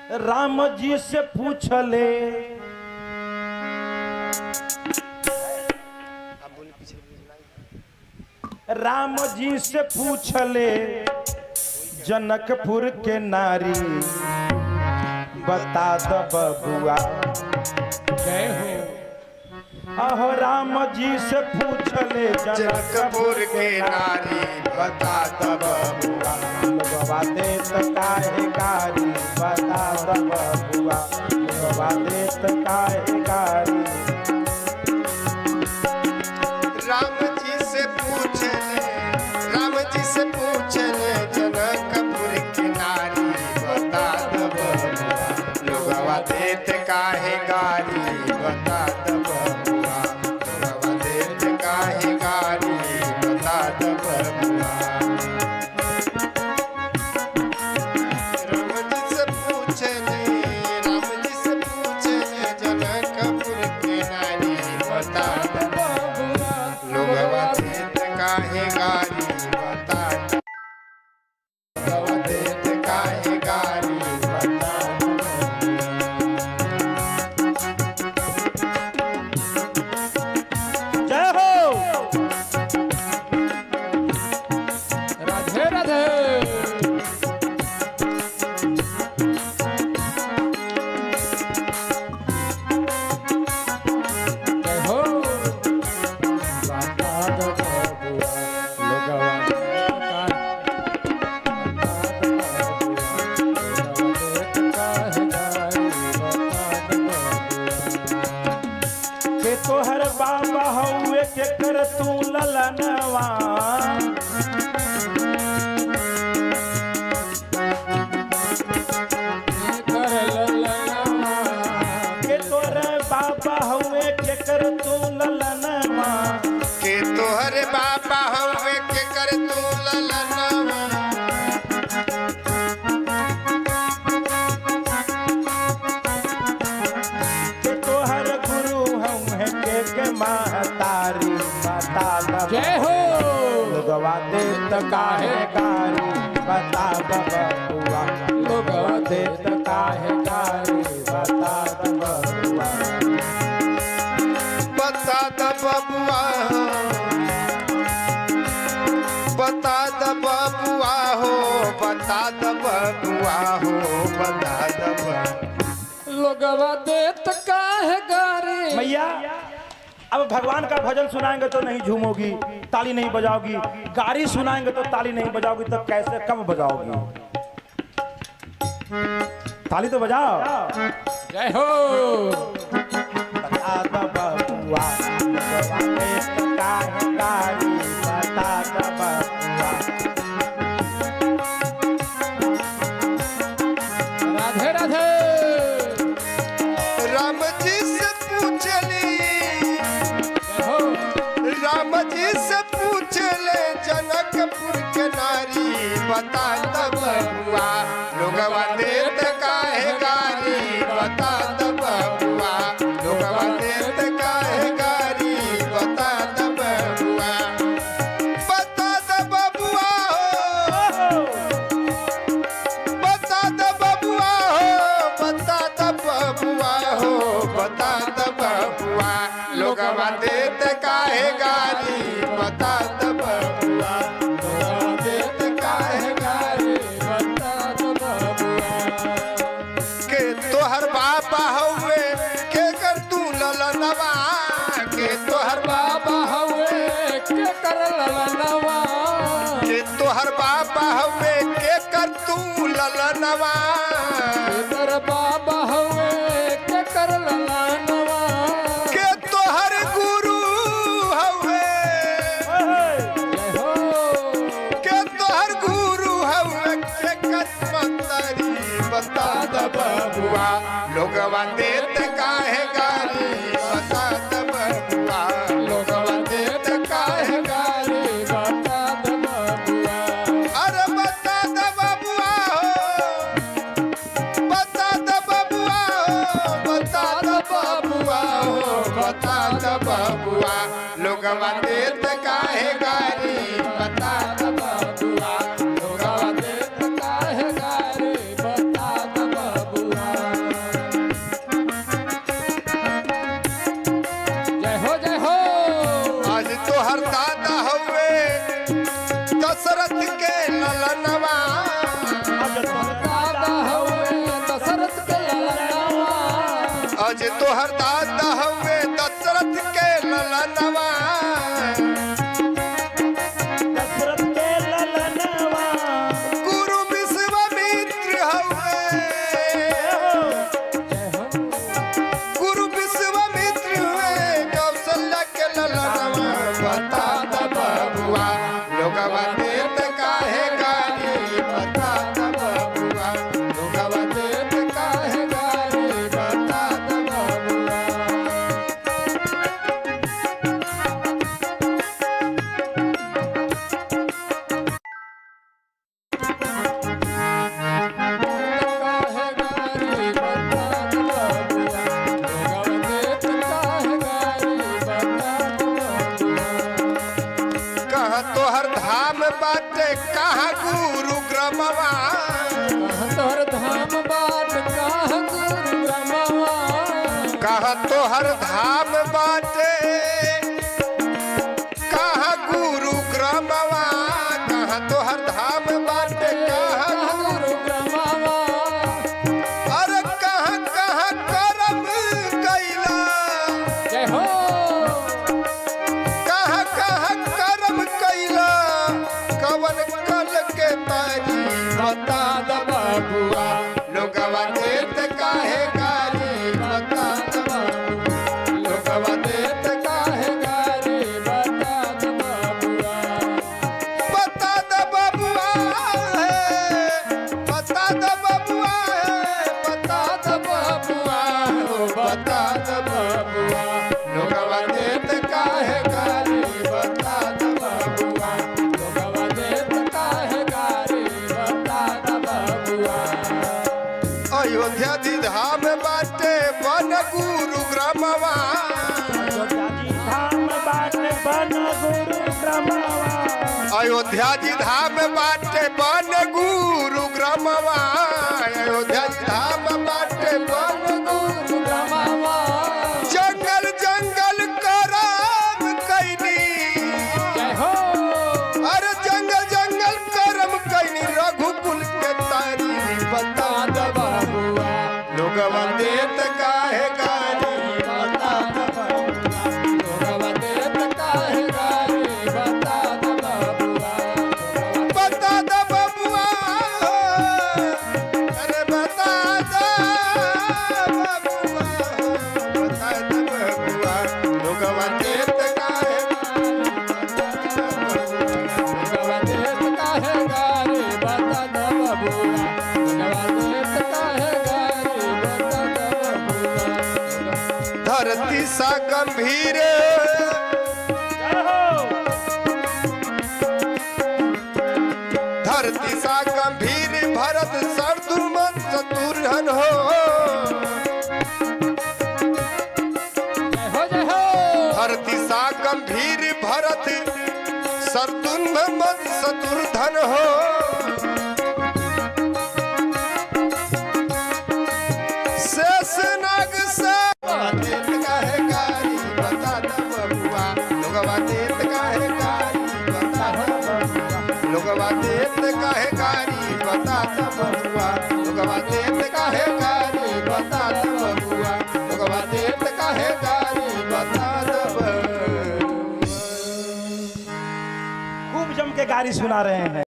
राम जी से पूछले राम जी से पूछले जनकपुर के नारी बता द बबुआ जय हो अहो राम जी से पूछले जनकपुर के नारी बता दब बबुआ लोगवा देत काहे कारी बता द बबुआ लोगवा देत काहे कारी राम जी से पूछ ले राम जी से पूछ ले जनकपुर की नारी बता दब लोगवा देत काहे गारी बता दब लोगवा देत काहे गारी बता दब राम जी से पूछ ले राम जी से पूछ ले जनकपुर की नारी बता दब लोगवा देत काहे गारी बता लोगवा देत काहे गारी बता जय हो राधे राधे जय हो बता दो बबुआ, लोगवा देत काहे गारी, बता दो बबुआ। के तोहर बाबा हउए के कर तू ललनवा कर ललनवा के तोहर बाबा हउए के कर तू ललनवा के तोहरे बाबा हवे के कर तू ललनवा के तोहर गुरु हउए के के महतारी बता द जय हो लोगवा देत काहे कारी बता द बबुआ लोगवा देत काहे कारी बता द बबुआ बता द बबुआ हो बता द बबुआ हो बता द बबुआ हो बता द बबुआ लोगवा देत काहे गारी मैया अब भगवान का भजन सुनाएंगे तो नहीं झूमोगी ताली नहीं बजाओगी गाड़ी सुनाएंगे तो ताली नहीं बजाओगी तो कैसे कब बजाओगी ताली तो बजाओ जय हो बता दो बबुआ बबुआ देत काहे गारी बता दो बबुआ राधे राधे राम जी से पूछली जय हो राम जी से पूछ ले जनकपुर के नारी बता द बबुआ लोगवा देत काहे गारी बता द बबुआ लोगवा देत काहे गारी बता द बबुआ बता द बबुआ हो बता द बबुआ हो बता द बबुआ हो बता द बबुआ लोगवा देत काहे गारी बता द बबुआ लोगवा देत काहे गारी बता दो बबुआ के तोहर बाबा हउए के कर तू ललनवा के तोहर बाबा हवे के कर ललनवा के तोहर बाबा हउए के कर तू ललनवा कर बाबा हवे के कर ललनवा के तोहर गुरु हउए जय हो के तोहर गुरु हउए के कसमतरी बता द बबुआ लोगवा देत काहे गारी बता द बबुआ लोगवा देत काहे गारी बता दो बबुआ अरे बता द बबुआ हो बता द बबुआ हो बता द बबुआ हो बता द बबुआ लोगवा देत काहे गारी बता द बबुआ लोगवा देत काहे गारी बता दो बबुआ अज तोहर दादा हवे दशरथ के ललनवा दशरथ के ललनवा गुरु विश्वामित्र हवे गुरु विश्वामित्र हुए कौशल्या के ललनवा बता द बबुआ लोगवा देत काहे गाली बता द बबुआ लोगवा देत काहे गाली बता द बबुआ काहे गारी बता दो बबुआ लोगवा देत काहे गारी बता दो बबुआ कहाँ तोहर धाम बाटे कहाँ गुरु ग्रमवा तोहर धाम बाट काह गुरु ब्रह्मवा कहाँ तोहर धाम बाटे कहाँ गुरु ग्रमवा कहाँ तोहर धाम बाटे कहाँ गुरु ब्रह्मवा अरे कहाँ कहाँ करम कैला जय हो कहाँ कहाँ करम कैला कवन कल के तारी बता द बबुआ लोगवा देत काहे गाली बता द बबुआ लोगवा देत काहे गारी बता दो बबुआ बता द बबुआ है बता द बबुआ है बता द बबुआ हो बता द बबुआ लोगवा देत काहे गाली बता द बबुआ लोगवा देत काहे गारी बता दो बबुआ अयोध्या जी धाम बाटे वन गुरु ग्रामवा अयोध्या जी धाम बाटे बन गुरु ब्रह्मवा अयोध्या जी धाम बाटे वन गुरु ग्रामवा अयोध्या जी धाम बाटे वन गुरु ब्रह्मवा जंगल जंगल करम कैनी जय हो अरे जंगल जंगल करम कैनी रघुकुल के तारी बता द बबुआ लोगवा देत काहे गाली बता दो लोगवा देत काहे गारी बता दो बबुआ बता द बबुआ अरे बता द बबुआ बता द बबुआ लोगवा देत काहे लोगवा देत काहे गारी बता दो बबुआ लोगवा देत काहे गारी बता दो बबुआ धरती सा गंभीर धरती सा गंभीर भरत सरदुमन शत्रुघ्न हो जय हो जय हो धरती सा गंभीर भरत सरदुमन शत्रुघ्न हो शेष नाग सा देत काहे गारी बता द बबुआ लोगवा देत काहे गारी बता द बबुआ लोगवा देत काहे गारी बता द बबुआ लोगवा देत काहे गारी बता द बबुआ लोगवा देत काहे गारी बता द बबुआ खूब जम के गाड़ी सुना रहे हैं